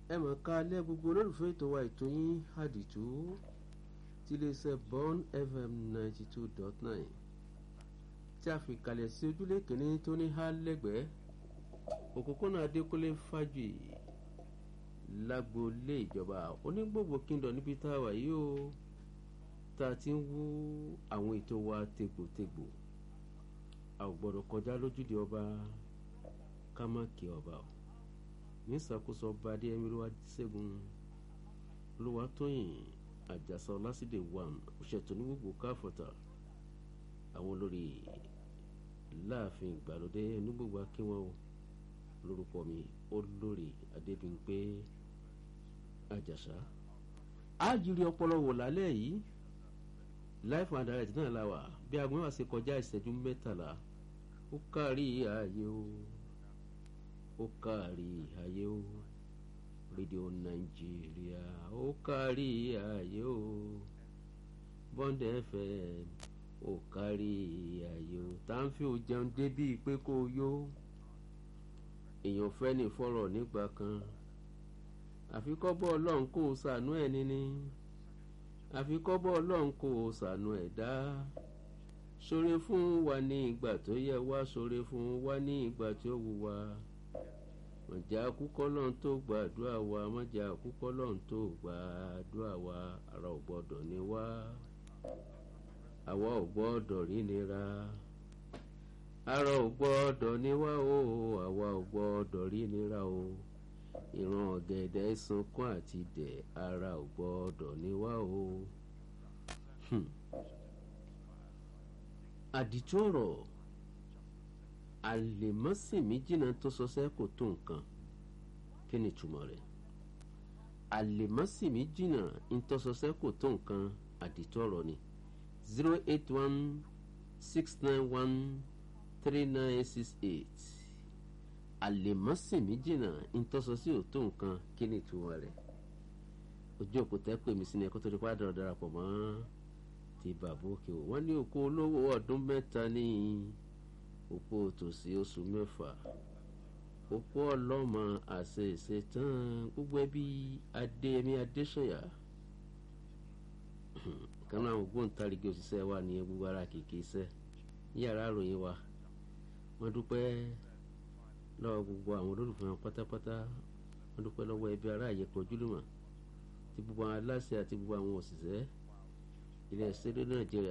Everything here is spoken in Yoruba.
ẹ mọ̀ ká alẹ́ gbogbo olólùfẹ́ ètò wa ètò yín àdìtú tí iléeṣẹ́ Bond FM ninety two dot nine tí a fi kalẹ̀ sí ojúlé kìíní tó ní há lẹ́gbẹ̀ẹ́ òpópónà Adékúnlé Fájì lágboolé ìjọba onígbògbò kíndọ̀ níbi tá a wà yìí o tá a ti ń wú àwọn ètò wa tegbòtegbò a ò gbọ́dọ̀ kọjá lójúde ọba ká má kí ọba o ní ìṣàkóso ọba adéyẹmí ló wá ṣẹ́gun olúwatóyìn àjàsà ọlásìdè wàm òṣètò onígbògbò káfọ̀tà àwọn olórí láàfin ìgbàlódé onígbògbò akínwó lórúkọ mi olórí adébímpé àjàsà àjírí ọpọlọ wò lálẹ́ yìí life and direct náà la wà bí agbọn wa ṣe kọjá ìṣẹ́jú mẹ́tàlá ó kárí ààyè o ó kárí ààyè o rédíò nàìjíríà ó kárí ààyè o Bond FM ó kárí ààyè o tá ń fi ò jẹun débí pé kó o yó èèyàn fẹ́ ní fọ́rọ̀ nígbà kan àfikọ́ bọ́ ọlọ́run kó o ṣàánú ẹ̀ níní àfikọ́bọ̀ ọlọ́run kò ṣàánú ẹ̀dá ṣoore fún wa ní ìgbà tó yẹ wá ṣoore fún wa ní ìgbà tí ó wù wá mọ̀jà àkúkọ́ lọ́n tó gbàdúrà wa mọ̀jà àkúkọ́ lọ́n tó gbàdúrà wa ara ò gbọ́dọ̀ ní wá àwa ò gbọ́dọ̀ rí nira ara ò gbọ́dọ̀ ní wá o àwa ò gbọ́dọ̀ rí nira o ìran ọ̀gẹ̀dẹ̀ sunkún àti dẹ̀ ara ò gbọ́dọ̀ ní wá o. àdìtú ọ̀rọ̀ àlèmọ́sìmí jìnnà tó sọsẹ́ kò tó nǹkan kí ni ìtumọ̀ rẹ̀ àlèmọ́sìmí jìnnà tó sọsẹ́ kò tó nǹkan àdìtú ọ̀rọ̀ ni zero eight one six nine one three nine six eight àlèmọ́sìmí jìnnà ntọ́sọ sí òótọ́ nǹkan kí ni ìtumọ̀ rẹ̀ ojú òkú tẹ́ pè mí sí ni ẹ̀kọ́ tó di pa dọ̀rọ̀ darapọ̀ mọ́ ti bàbá òkè o wọ́n ní òkú olówó ọdún mẹ́ta ní òpó tòsí oṣù mẹ́fà òpó ọlọ́mọ àṣẹ ìṣetán gbogbo ẹbí adéyẹmí adéṣànyà kan náà ògbóǹtarìgì òṣìṣẹ́ wa ní gbogbo ara kìkì iṣẹ́ yàrá àròyìn wa wọ́n dúpẹ́ lọ́wọ́ gbogbo àwọn olólùfẹ́ wọn pátápátá wọ́n dúpẹ́ lọ́wọ́ ẹbí ará àyẹ̀kọ́ ojúlùmọ̀ ti gbogbo àwọn aláṣẹ àti gbogbo àwọn òṣìṣẹ́ ilé ẹ̀sẹ̀ lórí nàìjíríà